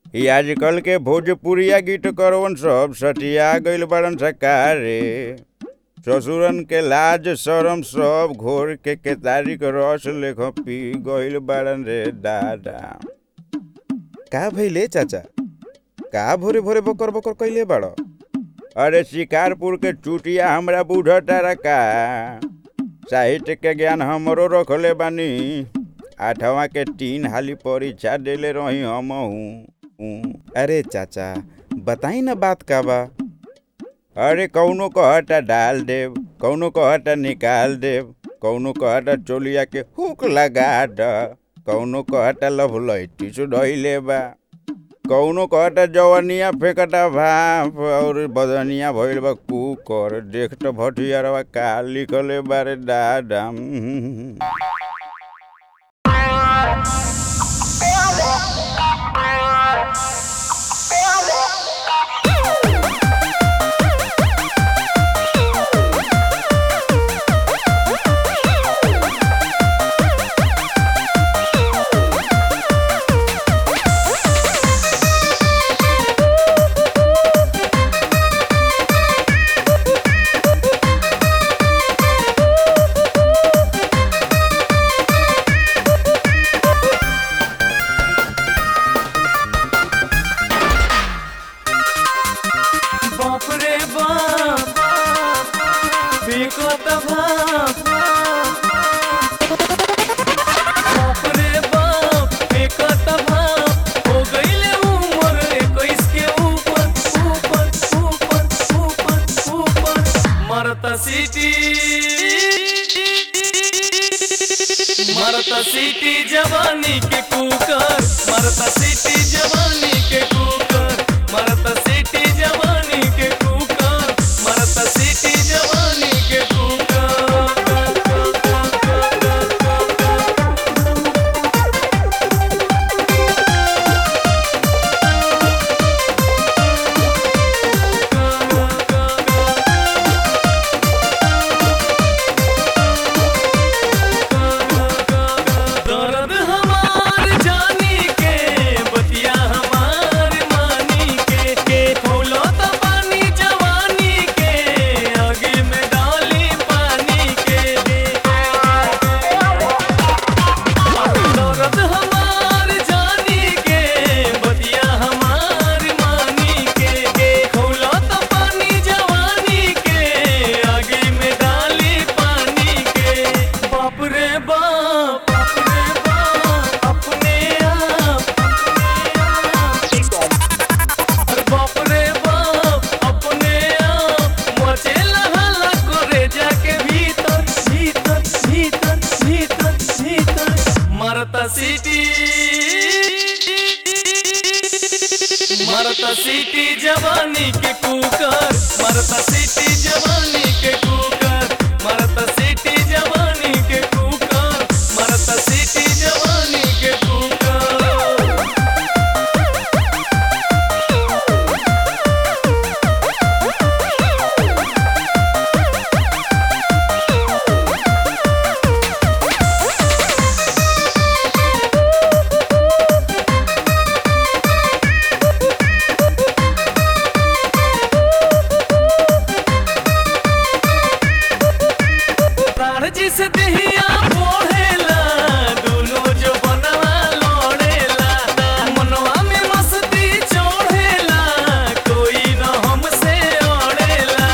ई आजकल के भोजपुरिया गीत करवन सब सटिया गइल बाड़न सकारे ससुरन के लाज शरम सब घोर के केतारी के रस लेख पी गइल बाड़न रे दादा का भइले चाचा का भोरे भोरे बकर बकर कइले बाड़ अरे शिकारपुर के चुटिया हमरा बुझता रका साहित्य के ज्ञान हमरो रखले बानी आठवा के तीन हाली परीक्षा देले रही हमहू अरे चाचा बताई ना बात का बा अरे कौनो कहता डाल देव कौनो कहता निकाल देव कौनो कहता चोलिया के हुक लगा द कौनो कहता लभ लैटी सुधैले बा कौनो कहता जवनिया फेंकता भाप और बदनिया भइल बा कुकर देख त भटियारवा का लिखले बारे दादा उम्म। बाप रे बाप फेंकत भाप बाप रे बाप फेंकत भाप हो गईले उम्र इक्कीस के ऊपर ऊपर ऊपर ऊपर ऊपर मरता सीटी मरता सीटी जवानी के कुकर मरता सीटी जवानी के कुकर मरता सीटी जवानी के कुकर मरता सीटी जवानी के कुकर दर्द हमार जानी के बतिया हमार मानी के के फूलो तो पानी जवानी के आगे में डाली पानी के दर्द हमार जानी के बतिया हमार मानी के के फूलो तो पानी जवानी के आगे में डाली पानी के बाप रे बाप बाप रे बाप अपने आप अरे बाप रे बाप अपने आप मचे लहला करे जाके भीतर भीतर भीतर भीतर भीतर मरता सीटी मरता सीटी जवानी के कुकर मरता सीटी जवानी के कुकर मरता सीटी जवानी के कुकर मरता सीटी जवानी के कुकर प्राण जिस दहिया बोहेला दोनों जो बनवा लोड़ेला मनवा में मस्ती चढ़ेला कोई न हमसे ओढ़ेला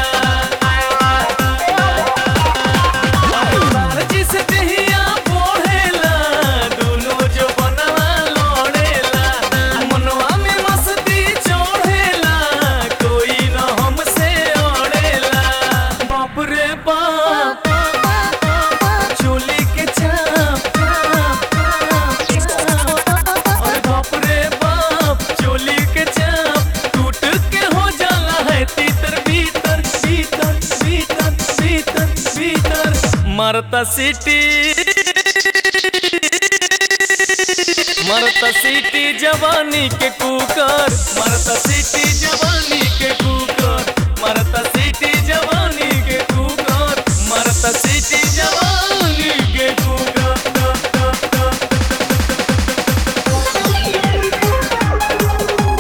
प्राण जिस दहिया बोहेला दोनों जो बनवा लोड़ेला मनवा में मस्ती चढ़ेला कोई न हमसे ओढ़ेला बाप रे बाप चोली के चाप अरे बाप रे बाप चोली के चाप टूट के हो जाला है तीतर भीतर भीतर भीतर भीतर भीतर मरता सिटी मरता सिटी जवानी के कुकर मरता सिटी जवानी के कुकर मरता सिटी जवानी के कुकर मरता सिटी जवानी के कुकर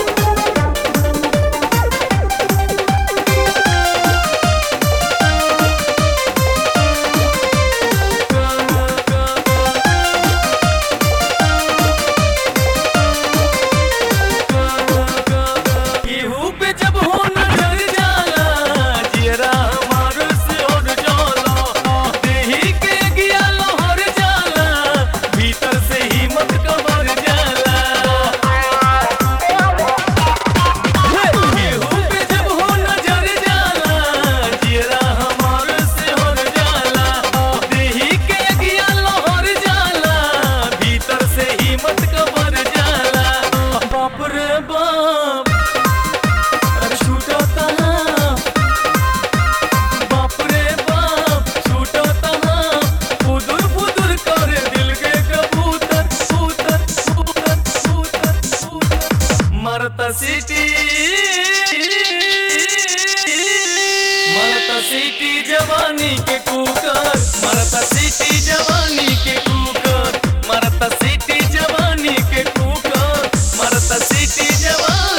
मरता सिटी मरता सिटी जवानी के कुकर मरता सिटी जवानी के कुकर मरता सिटी जवानी के कुकर मरता सिटी जवानी